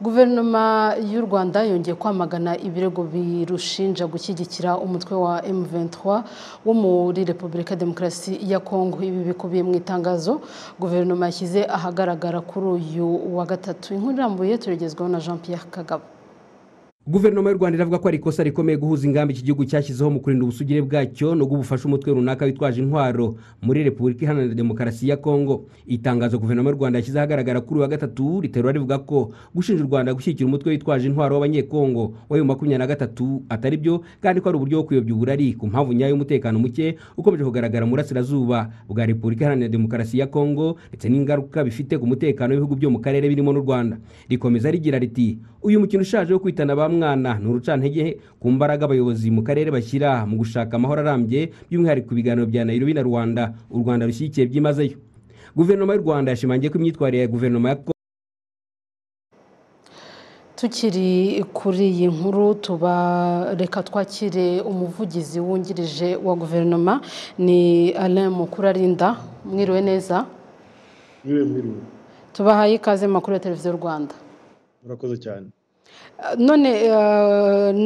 guverinoma y'u rwanda yongeye kwamagana ibirego birushinja gushyigikira umutwe wa M23 wo muri repubulika ya demokarasi ya kongo ibi bikubiye mu itangazo guverinoma yashyize ahagaragara kuri uyu wa gatatu inkuru irambuye turigezweho na jean pierre kagabo guverinoma y'u rwanda iravuga ko ari ikosa rikomeye guhuza ingamba iki gihugu cyashyizeho mu kurinda ubusugire bwacyo no gufasha umutwe runaka witwaje intwaro muri repubulika iharanira demokarasi ya kongo itangazo guverinoma y'u rwanda yashyize ahagaragara kuri uyu wa gatatu riterura rivuga ko gushinja u rwanda gushyigikira umutwe witwaje intwaro w'abanyekongo w'ayo makumyabiri na gatatu atari byo kandi ko ari uburyo bwo kuyobya uburari ku mpamvu nyayo y'umutekano muke ukomeje kugaragara mu burasirazuba bwa repubulika iharanira demokarasi ya kongo ndetse n'ingaruka bifite ku mutekano w'ibihugu byo mu karere birimo n'u rwanda rikomeza rigira riti uyu mukino ushaje wo kwitana bamwe mwana ni urucantege ku mbaraga abayobozi mu karere bashyira mu gushaka amahoro arambye by'umwihariko ibiganiro bya nairobi na rwanda u rwanda rushyigikiye byimazeyo guverinoma y'u rwanda yashimangiye ko imyitwarire ya guverinoma ya tukiri kuri iyi nkuru tubareka twakire umuvugizi wungirije wa guverinoma ni alain mukurarinda mwiriwe neza tubahaye ikaze mu makuru ya televiziyo rwanda murakoze cyane none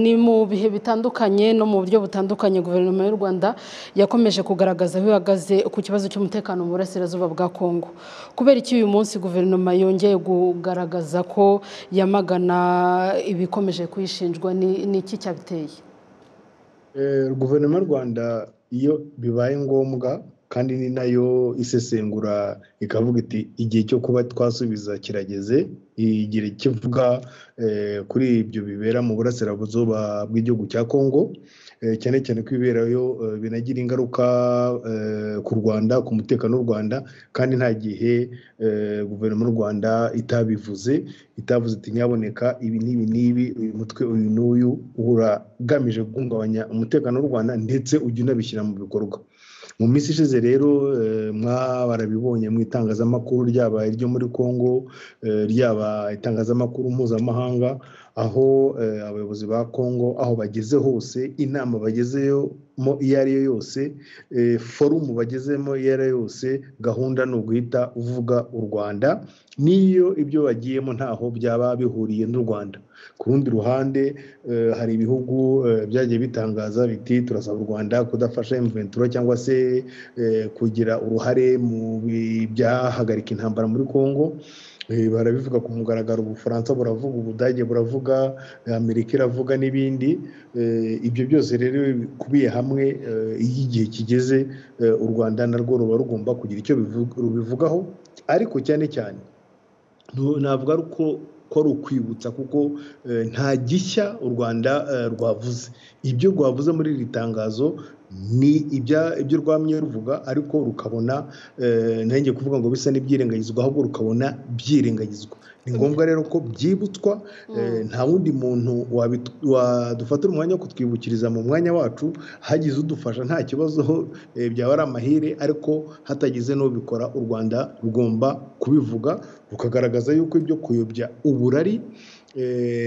ni mu bihe bitandukanye no mu buryo butandukanye guverinoma y'u rwanda yakomeje kugaragaza aho ihagaze ku kibazo cy'umutekano mu burasirazuba bwa kongo kubera iki uyu munsi guverinoma yongeye kugaragaza ko yamagana ibikomeje kuyishinjwa ni iki cyabiteye guverinoma y'u rwanda iyo bibaye ngombwa kandi ni nayo isesengura ikavuga iti igihe cyo kuba twasubiza kirageze igihe kivuga kuri ibyo bibera mu burasirazuba bw'igihugu cya kongo cyane cyane ko ibiberayo binagira ingaruka ku rwanda ku mutekano w'u rwanda kandi nta gihe guverinoma y'u rwanda itabivuze itavuze iti nyaboneka ibi n'ibi n'ibi uyu mutwe uyu n'uyu uragamije guhungabanya umutekano w'u rwanda ndetse ujya unabishyira mu bikorwa mu minsi ishize rero mwabarabibonye mu itangazamakuru ryaba iryo muri congo ryaba itangazamakuru mpuzamahanga aho abayobozi ba congo aho bageze hose inama bagezemo iyo ari yo yose forumu bagezemo iyo ari yo yose gahunda ni uguhita uvuga u rwanda n'iyo ibyo bagiyemo ntaho byaba bihuriye n'u rwanda ku rundi ruhande hari ibihugu byagiye bitangaza biti turasaba u rwanda kudafasha imventura cyangwa se kugira uruhare mu byahagarika intambara muri congo barabivuga ku mugaragaro ubufaransa buravuga ubudage buravuga amerika iravuga n'ibindi ibyo byose rero bikubiye hamwe iyo igihe kigeze u rwanda narwo ruba rugomba kugira icyo rubivugaho ariko cyane cyane navuga ko ko rukwibutsa kuko nta gishya u rwanda rwavuze ibyo rwavuze muri iri tangazo ni ibyo rwamye ruvuga ariko rukabona nanjye kuvuga ngo bisa n'ibyirengagizwa ahubwo rukabona byirengagizwa ni ngombwa rero ko byibutswa nta wundi muntu wadufatira umwanya wo kutwibukiriza mu mwanya wacu hagize udufasha nta kibazo byaba ari amahire ariko hatagize n'ubikora u rwanda rugomba kubivuga rukagaragaza yuko ibyo kuyobya uburari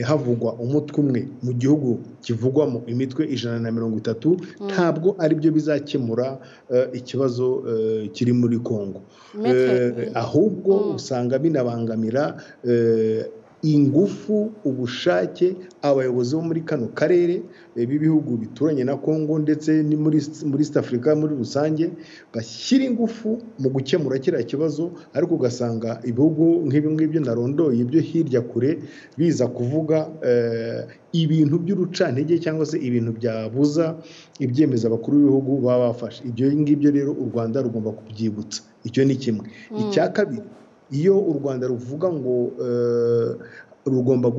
havugwa umutwe umwe mu gihugu kivugwamo imitwe ijana na mirongo itatu ntabwo ari byo bizakemura ikibazo kiri muri congo ahubwo usanga binabangamira ingufu ubushake abayobozi bo muri kano karere b'ibihugu bituranye na congo ndetse ni muri east africa muri rusange bashyira ingufu mu gukemura kiriya kibazo ariko ugasanga ibihugu nk'ibi ngibyo narondoye ibyo hirya kure biza kuvuga ibintu by'urucantege cyangwa se ibintu byabuza ibyemezo abakuru b'ibihugu baba bafashe ibyo ngibyo rero u rwanda rugomba kubyibutsa icyo ni kimwe icya kabiri iyo u rwanda ruvuga ngo rugomba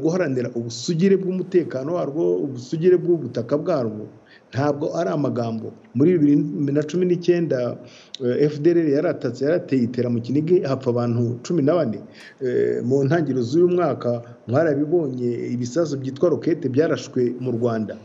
guharanira ubusugire bw'umutekano warwo ubusugire bw'ubutaka bwarwo ntabwo ari amagambo muri bibiri na cumi n'icyenda fdr yaratatse yarateye itera mu kinigi hapfa abantu cumi na bane mu ntangiriro z'uyu mwaka mwarabibonye ibisazo byitwa rokete byarashwe mu rwanda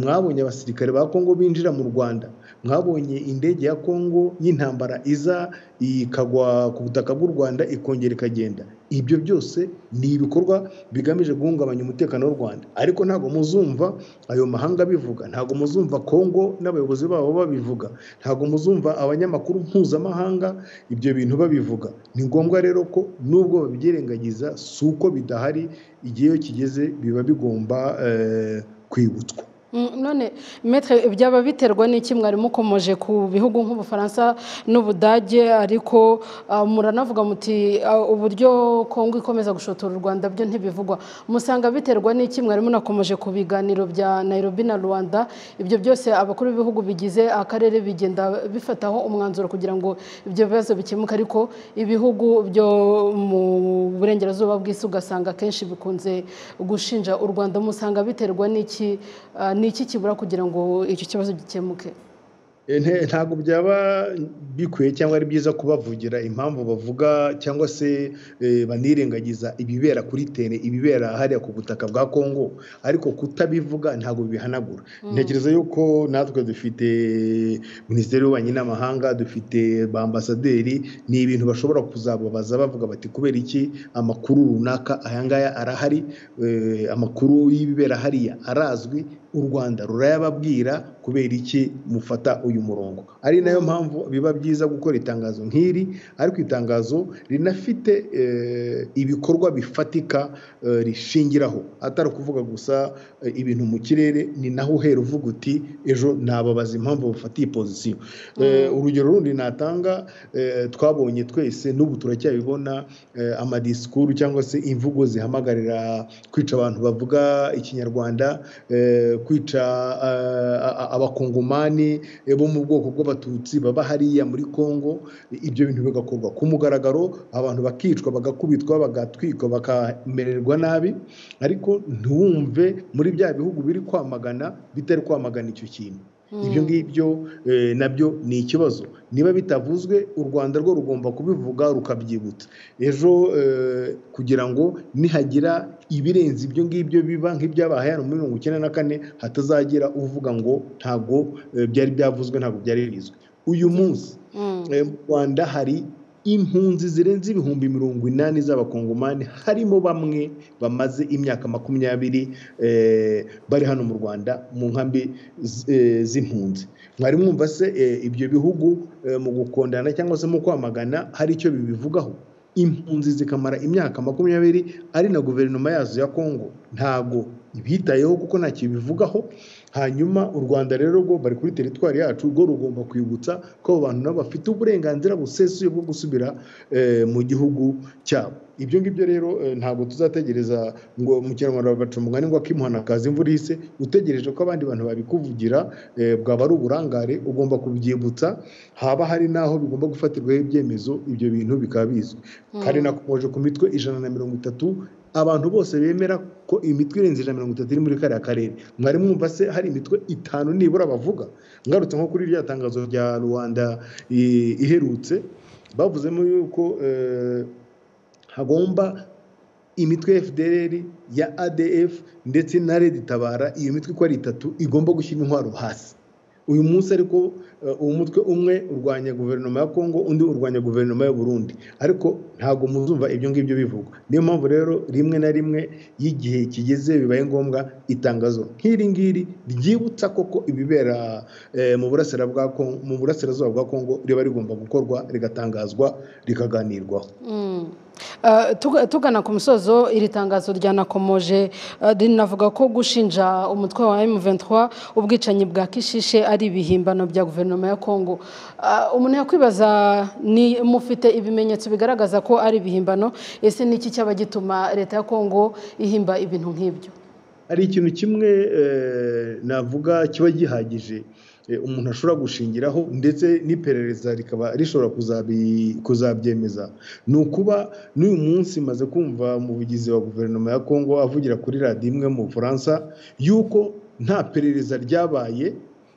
mwabonye abasirikare ba kongo binjira mu rwanda mwabonye indege ya kongo y'intambara iza ikagwa ku butaka bw'u rwanda ikongera ikagenda ibyo byose ni ibikorwa bigamije guhungabanya umutekano w'u rwanda ariko ntabwo muzumva ayo mahanga bivuga ntabwo muzumva kongo n'abayobozi babo babivuga ntabwo muzumva abanyamakuru mpuzamahanga ibyo bintu babivuga ni ngombwa rero ko nubwo babyirengagiza si uko bidahari igihe iyo kigeze biba bigomba kwibutswa none metre byaba biterwa n'iki mwari mukomoje ku bihugu nk'ubufaransa n'ubudage ariko muranavuga muti uburyo kongo ikomeza gushotora u rwanda byo ntibivugwa musanga biterwa n'iki mwari munakomoje ku biganiro bya nairobi na rwanda ibyo byose abakuru b'ibihugu bigize akarere bigenda bifataho umwanzuro kugira ngo ibyo bibazo bikemuke ariko ibihugu byo mu burengerazuba bw'isi ugasanga akenshi bikunze gushinja u rwanda musanga biterwa n'iki ni iki kibura kugira ngo icyo kibazo gikemuke ntabwo byaba bikwiye cyangwa ari byiza kubavugira impamvu bavuga cyangwa se banirengagiza ibibera kuri tene ibibera hariya ku butaka bwa kongo ariko kutabivuga ntabwo bihanagura ntekereza yuko natwe dufite minisiteri y'ububanyi n'amahanga dufite ba ambasaderi ni ibintu bashobora kuzababaza bavuga bati kubera iki amakuru runaka aya ngaya arahari amakuru y'ibibera hariya arazwi u rwanda rurayababwira kubera iki mufata uyu murongo ari nayo mpamvu biba byiza gukora itangazo nk'iri ariko itangazo rinafite ibikorwa bifatika rishingiraho atari ukuvuga gusa ibintu mu kirere ni naho uhera uvuga uti ejo nababaza impamvu bafatiye pozisiyo urugero rundi natanga twabonye twese n'ubu turacyabibona amadisikuru cyangwa se imvugo zihamagarira kwica abantu bavuga ikinyarwanda kwica abakongomani bo mu bwoko bw'abatutsi baba hariya muri kongo ibyo bintu bigakorwa ku mugaragaro abantu bakicwa bagakubitwa bagatwikwa bakamererwa nabi ariko ntiwumve muri bya bihugu biri kwamagana bitari kwamagana icyo kintu ibyo ngibyo nabyo ni ikibazo niba bitavuzwe u rwanda rwo rugomba kubivuga rukabyibutsa ejo kugira ngo nihagira ibirenze ibyo ngibyo biba nk'ibyabaye hano muri mirongo icyenda na kane hatazagira uvuga ngo ntabwo byari byavuzwe ntabwo byari bizwi uyu munsi mu rwanda hari impunzi zirenze ibihumbi mirongo inani z'abakongomani harimo bamwe bamaze imyaka makumyabiri bari hano mu rwanda mu nkambi z'impunzi mwari mwumva se ibyo bihugu mu gukondana cyangwa se mu kwamagana hari icyo bibivugaho impunzi zikamara imyaka makumyabiri ari na guverinoma yazo ya kongo ntago bitayeho kuko nta kibivugaho hanyuma u rwanda rero rwo bari kuri teritwari yacu rwo rugomba kwibutsa ko abo bantu nabo bafite uburenganzira busesuye bwo gusubira mu gihugu cyabo ibyo ngibyo rero ntabwo tuzategereza ngo mu kinyarwanda baca umugani ngo akimuhanakaza imvura ihise utegereje ko abandi bantu babikuvugira bwaba ari uburangare ugomba kubyibutsa haba hari n'aho bigomba gufatirwaho ibyemezo ibyo bintu bikaba bizwi kandi nakomeje ku mitwe ijana na mirongo itatu abantu bose bemera ko imitwe irenze ijana mirongo itatu iri muri kariya karere mwari mwumva se hari imitwe itanu nibura bavuga ngarutse nko kuri rya tangazo rya rubanda iherutse bavuzemo yuko hagomba imitwe fdr ya adf ndetse na red tabara iyo mitwe uko ari itatu igomba gushyira intwaro hasi uyu munsi ariko umutwe umwe urwanya guverinoma ya kongo undi urwanya guverinoma y'u Burundi ariko ntabwo muzumva ibyo ngibyo bivugwa niyo mpamvu rero rimwe na rimwe y'igihe kigeze bibaye ngombwa itangazo nk'iri ngiri ryibutsa koko ibibera mu burasirazuba bwa kongo riba rigomba gukorwa rigatangazwa rikaganirwaho tugana ku musozo iri tangazo ryanakomoje rinavuga ko gushinja umutwe wa M23 ubwicanyi bwa kishishe ari ibihimbano bya guverinoma ya Kongo umuntu yakwibaza ni mufite ibimenyetso bigaragaza ko ari ibihimbano ese ni iki cyaba gituma leta ya Kongo ihimba ibintu nk'ibyo hari ikintu kimwe navuga kiba gihagije umuntu ashobora gushingiraho ndetse n'iperereza rikaba rishobora kuzabyemeza ni ukuba n'uyu munsi maze kumva umuvugizi wa guverinoma ya kongo avugira kuri radiyo imwe mu bufaransa yuko nta perereza ryabaye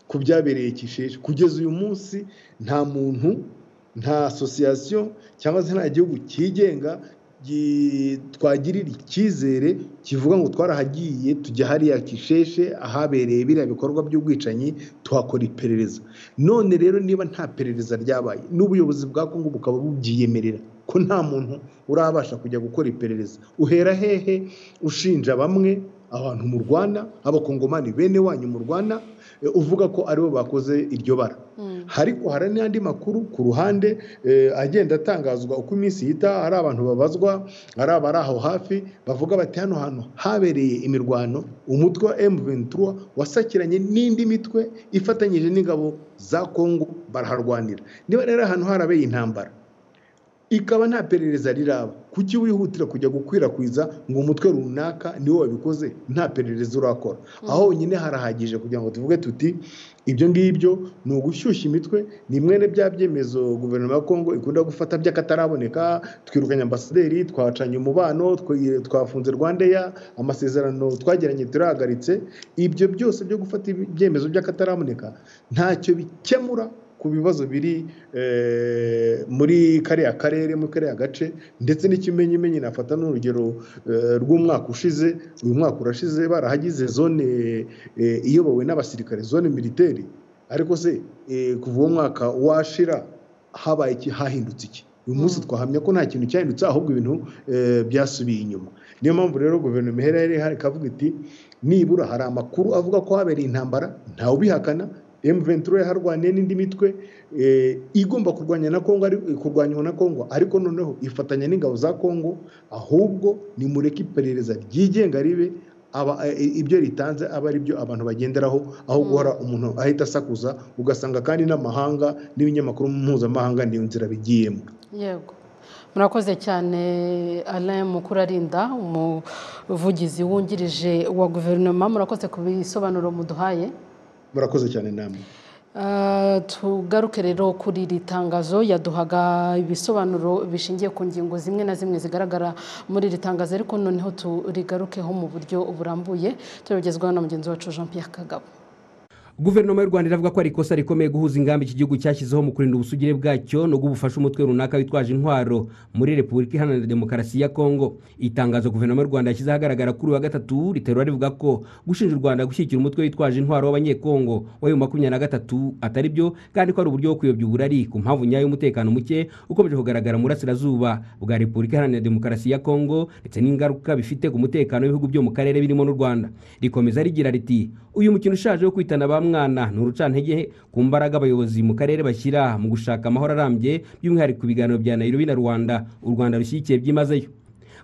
ku byabereye kisheje kugeza uyu munsi nta muntu nta asosiyasiyo cyangwa se nta gihugu cyigenga twagirira icyizere kivuga ngo twarahagiye tujya hariya kisheshe ahabereye biriya bikorwa by'ubwicanyi tuhakora iperereza none rero niba nta perereza ryabaye n'ubuyobozi bwa kongo bukaba bubyiyemerera ko nta muntu urabasha kujya gukora iperereza uhera hehe ushinja bamwe abantu mu rwanda abakongomani bene wanyu mu rwanda uvuga ko aribo bakoze iryo bara ariko hari n'andi makuru ku ruhande agenda atangazwa uko iminsi yita hari abantu babazwa hari abari aho hafi bavuga bati hano hantu habereye imirwano umutwe wa emuventura wasakiranye n'indi mitwe ifatanyije n'ingabo za kongo baraharwanira niba rero ahantu harabeye intambara ikaba nta perereza riraba kuki wihutira kujya gukwirakwiza ngo umutwe runaka niwo wabikoze nta perereza urakora aho honyine harahagije kugira ngo tuvuge tuti ibyo ngibyo ni ugushyushya imitwe ni mwene bya byemezo guverinoma ya kongo ikunda gufata by'akataraboneka twirukanye ambasaderi twacanye umubano twafunze rwandeya amasezerano twagiranye turahagaritse ibyo byose byo gufata ibyemezo by'akataraboneka ntacyo bikemura ku bibazo biri muri kariya karere muri kariya gace ndetse n'ikimenyimenyi nafata n'urugero rw'umwaka ushize uyu mwaka urashize barahagize zone iyobowe n'abasirikare zone militeri ariko se kuva uwo mwaka washira habaye iki hahindutse iki uyu munsi twahamya ko nta kintu cyahindutse ahubwo ibintu byasubiye inyuma niyo mpamvu rero guverinoma ihera ihari ikavuga iti nibura hari amakuru avuga ko habereye intambara ntawe ubihakana M23 yaharwaniye n'indi mitwe igomba kurwanya na Kongo kurwanywa na Kongo ariko noneho ifatanya n'ingabo za Kongo ahubwo nimureke iperereza ryigenga ribe ibyo ritanze aba ari byo abantu bagenderaho aho guhora umuntu ahita asakuza ugasanga kandi n'amahanga n'ibinyamakuru mpuzamahanga niyo nzira bigiyemo yego murakoze cyane alain mukurarinda umuvugizi wungirije wa guverinoma murakoze ku bisobanuro muduhaye murakoze cyane namwe tugaruke rero kuri iri tangazo yaduhaga ibisobanuro bishingiye ku ngingo zimwe na zimwe zigaragara muri iri tangazo ariko noneho turigarukeho mu buryo burambuye turabigezwaho na mugenzi wacu jean Pierre Kagabo guverinoma y'u rwanda iravuga ko ari ikosa rikomeye guhuza ingamba iki gihugu cyashyizeho mu kurinda ubusugire bwacyo no gufasha umutwe runaka witwaje intwaro muri repubulika iharanira demokarasi ya kongo itangazo guverinoma y'u rwanda yashyize ahagaragara kuri uyu wa gatatu riterura rivuga ko gushinja u rwanda gushyigikira umutwe witwaje intwaro w'abanyekongo wa bibiri makumyabiri na gatatu atari byo kandi ko ari uburyo bwo kuyobya uburari ku mpamvu nyayo y'umutekano muke ukomeje kugaragara mu burasirazuba bwa repubulika iharanira demokarasi ya kongo ndetse n'ingaruka bifite ku mutekano w'ibihugu byo mu karere birimo n'u rwanda rikomeza rigira riti uyu mukino ushaje wo kwitana ba mwana ni urucantege ku mbaraga abayobozi mu karere bashyira mu gushaka amahoro arambye by'umwihariko ibiganiro bya nayirobi na rwanda u rwanda rushyigikiye byimazeyo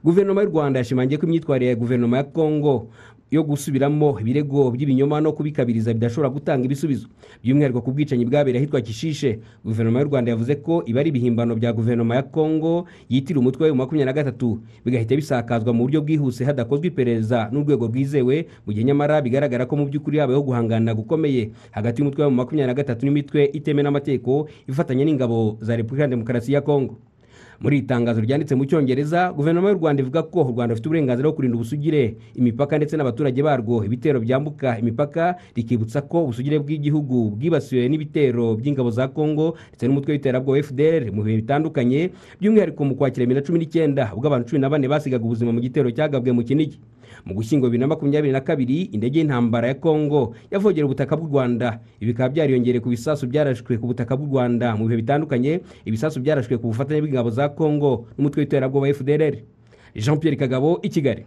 guverinoma y'u rwanda yashimangiye ko imyitwarire ya guverinoma ya kongo yo gusubiramo ibirego by'ibinyoma no kubikabiriza bidashobora gutanga ibisubizo by'umwihariko ku bwicanyi bwabereye ahitwa kishishe guverinoma y'u rwanda yavuze ko iba ari ibihimbano bya guverinoma ya kongo yitira umutwe wa makumyabiri na gatatu bigahita bisakazwa mu buryo bwihuse hadakozwe iperereza n'urwego rwizewe mu gihe nyamara bigaragara ko mu by'ukuri habayeho guhangana gukomeye hagati y'umutwe wa makumyabiri na gatatu n'imitwe itemewe n'amategeko ifatanya n'ingabo za repubulika ya demokarasi ya kongo muri iri tangazo ryanditse mu cyongereza guverinoma y'u rwanda ivuga ko u rwanda rufite uburenganzira bwo kurinda ubusugire imipaka ndetse n'abaturage barwo ibitero byambuka imipaka rikibutsa ko ubusugire bw'igihugu bwibasiwe n'ibitero by'ingabo za kongo ndetse n'umutwe w'iterabwoba fdr mu bihe bitandukanye by'umwihariko mu kwakira bibiri na cumi n'icyenda ubwo abantu cumi na bane basigaga ubuzima mu gitero cyagabwe mu kinigi mu gushyingo bibiri na makumyabiri na kabiri indege y'intambara ya kongo yavogera ubutaka bw'u rwanda ibi bikaba byariyongereye ku bisasu byarashwe ku butaka bw'u rwanda mu bihe bitandukanye ibisasu byarashwe ku bufatanye bw'ingabo za kongo n'umutwe w'iterabwoba fdr jean Pierre kagabo i kigali